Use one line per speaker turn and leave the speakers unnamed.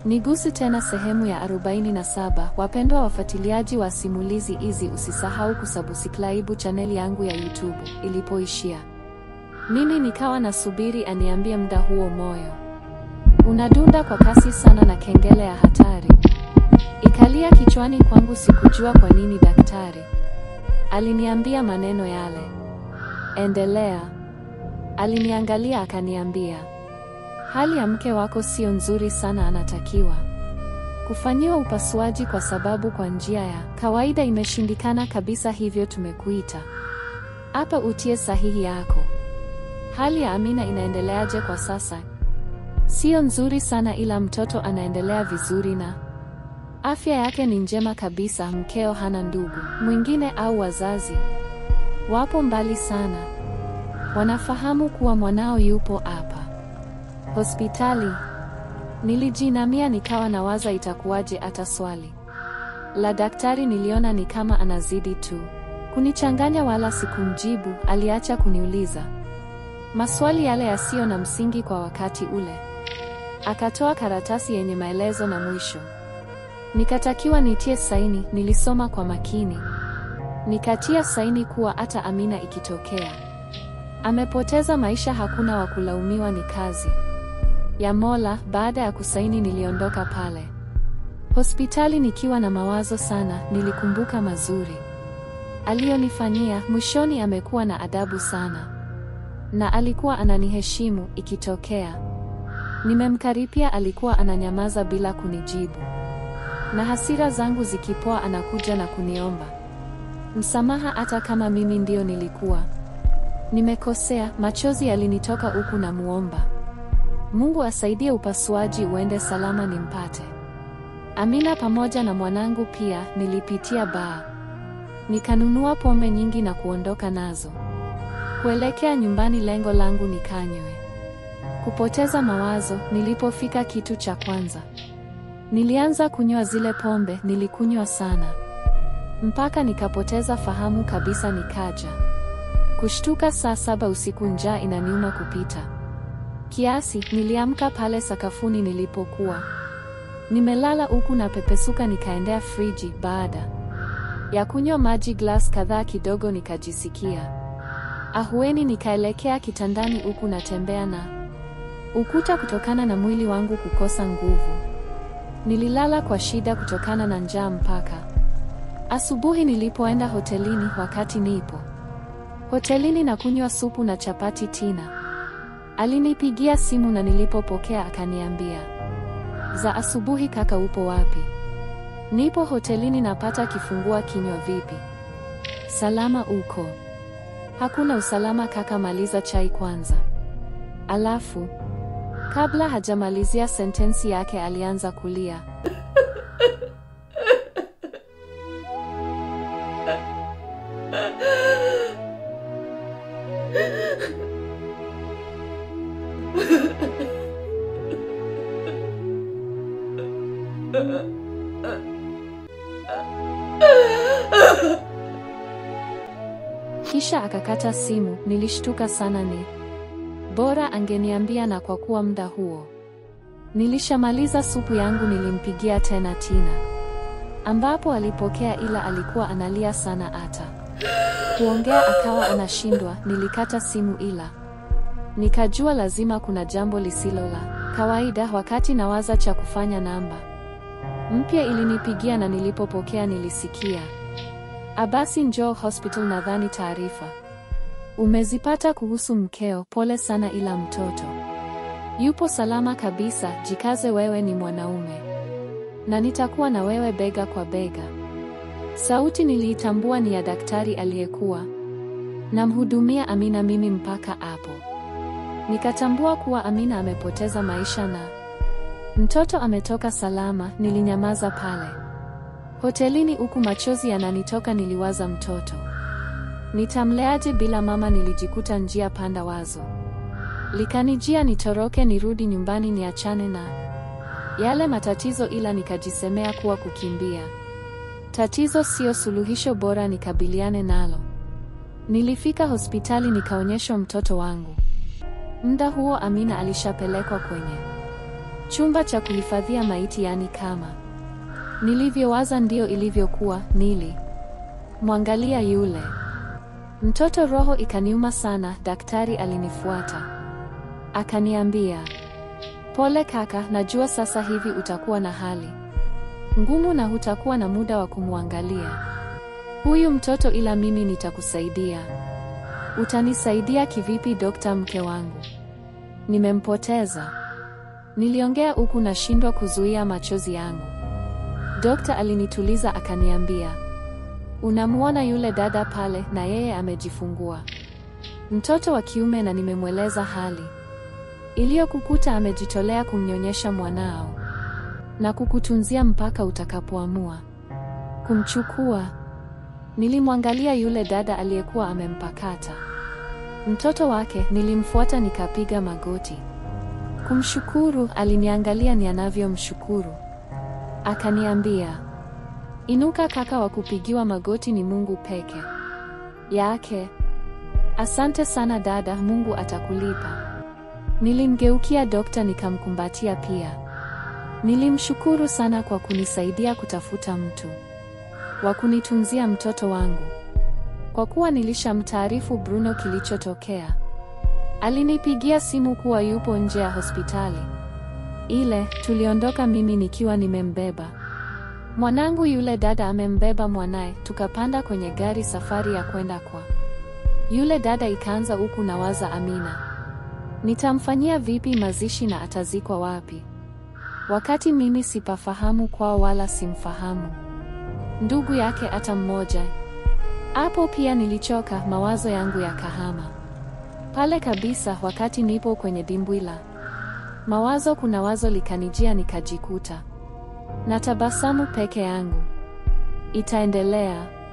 Nigusi tena sehemu ya 47. Wapendwa wafuatiliaji wa simulizi hizi, usisahau kusubscribe chaneli yangu ya YouTube. Ilipoishia mimi nikawa nasubiri aniambie muda huo moyo unadunda kwa kasi sana na kengele ya hatari ikalia kichwani kwangu. Sikujua kwa nini daktari aliniambia maneno yale. Endelea. Aliniangalia akaniambia, hali ya mke wako sio nzuri sana, anatakiwa kufanyiwa upasuaji kwa sababu kwa njia ya kawaida imeshindikana kabisa, hivyo tumekuita hapa utie sahihi yako. Hali ya Amina inaendeleaje kwa sasa? Sio nzuri sana, ila mtoto anaendelea vizuri na afya yake ni njema kabisa. Mkeo hana ndugu mwingine au wazazi wapo mbali sana? Wanafahamu kuwa mwanao yupo hapa hospitali? Nilijinamia nikawa nawaza itakuwaje hata swali la daktari niliona ni kama anazidi tu kunichanganya, wala sikumjibu. Aliacha kuniuliza maswali yale yasiyo na msingi kwa wakati ule. Akatoa karatasi yenye maelezo na mwisho nikatakiwa nitie saini. Nilisoma kwa makini, nikatia saini kuwa hata Amina ikitokea amepoteza maisha hakuna wa kulaumiwa, ni kazi ya Mola. Baada ya kusaini, niliondoka pale hospitali nikiwa na mawazo sana. Nilikumbuka mazuri aliyonifanyia. Mwishoni amekuwa na adabu sana na alikuwa ananiheshimu. Ikitokea nimemkaripia, alikuwa ananyamaza bila kunijibu, na hasira zangu zikipoa, anakuja na kuniomba msamaha, hata kama mimi ndio nilikuwa nimekosea. Machozi yalinitoka huku na muomba Mungu asaidie upasuaji uende salama, nimpate Amina pamoja na mwanangu. Pia nilipitia baa, nikanunua pombe nyingi na kuondoka nazo kuelekea nyumbani. Lengo langu nikanywe, kupoteza mawazo. Nilipofika kitu cha kwanza, nilianza kunywa zile pombe. Nilikunywa sana mpaka nikapoteza fahamu kabisa, nikaja kushtuka saa saba usiku, njaa inaniuma kupita kiasi. Niliamka pale sakafuni nilipokuwa nimelala huku na pepesuka, nikaendea friji. Baada ya kunywa maji glass kadhaa kidogo, nikajisikia ahueni, nikaelekea kitandani huku natembea na ukuta kutokana na mwili wangu kukosa nguvu. Nililala kwa shida kutokana na njaa mpaka asubuhi nilipoenda hotelini. Wakati nipo hotelini na kunywa supu na chapati, Tina alinipigia simu na nilipopokea akaniambia, za asubuhi kaka, upo wapi? Nipo hotelini napata kifungua kinywa. Vipi? Salama uko? Hakuna usalama kaka, maliza chai kwanza. Alafu kabla hajamalizia sentensi yake alianza kulia. Kisha akakata simu. Nilishtuka sana, ni bora angeniambia, na kwa kuwa muda huo nilishamaliza supu yangu, nilimpigia tena Tina, ambapo alipokea, ila alikuwa analia sana, hata kuongea akawa anashindwa. Nilikata simu, ila nikajua lazima kuna jambo lisilo la kawaida. Wakati nawaza cha kufanya, namba mpya ilinipigia na nilipopokea nilisikia Abasi, njoo hospital, nadhani taarifa umezipata kuhusu mkeo. Pole sana, ila mtoto yupo salama kabisa. Jikaze, wewe ni mwanaume na nitakuwa na wewe bega kwa bega. Sauti niliitambua ni ya daktari aliyekuwa namhudumia Amina mimi. Mpaka hapo nikatambua kuwa Amina amepoteza maisha na mtoto ametoka salama. Nilinyamaza pale hotelini huku machozi yananitoka. Niliwaza mtoto nitamleaje bila mama? Nilijikuta njia panda, wazo likanijia nitoroke, nirudi nyumbani, niachane na yale matatizo, ila nikajisemea kuwa kukimbia tatizo sio suluhisho, bora nikabiliane nalo. Nilifika hospitali nikaonyeshwa mtoto wangu. Muda huo Amina alishapelekwa kwenye Chumba cha kuhifadhia maiti, yani kama nilivyowaza ndio ilivyokuwa. Nili mwangalia yule mtoto, roho ikaniuma sana. Daktari alinifuata akaniambia, pole kaka, najua sasa hivi utakuwa na hali ngumu na hutakuwa na muda wa kumwangalia huyu mtoto, ila mimi nitakusaidia. Utanisaidia kivipi dokta? Mke wangu nimempoteza. Niliongea huku nashindwa kuzuia machozi yangu. Dokta alinituliza akaniambia, unamwona yule dada pale, na yeye amejifungua mtoto wa kiume, na nimemweleza hali iliyokukuta. Amejitolea kumnyonyesha mwanao na kukutunzia mpaka utakapoamua kumchukua. Nilimwangalia yule dada aliyekuwa amempakata mtoto wake, nilimfuata nikapiga magoti kumshukuru. Aliniangalia ni anavyomshukuru, akaniambia, inuka kaka, wa kupigiwa magoti ni Mungu peke yake. Asante sana dada, Mungu atakulipa. Nilimgeukia dokta nikamkumbatia pia. Nilimshukuru sana kwa kunisaidia kutafuta mtu wa kunitunzia mtoto wangu. Kwa kuwa nilishamtaarifu Bruno kilichotokea, alinipigia simu kuwa yupo nje ya hospitali ile. Tuliondoka mimi nikiwa nimembeba mwanangu, yule dada amembeba mwanaye, tukapanda kwenye gari, safari ya kwenda kwa yule dada ikaanza, huku nawaza Amina nitamfanyia vipi mazishi na atazikwa wapi, wakati mimi sipafahamu kwao wala simfahamu ndugu yake hata mmoja. Hapo pia nilichoka, mawazo yangu yakahama pale kabisa. Wakati nipo kwenye dimbwi la mawazo, kuna wazo likanijia, nikajikuta na tabasamu peke yangu. Itaendelea.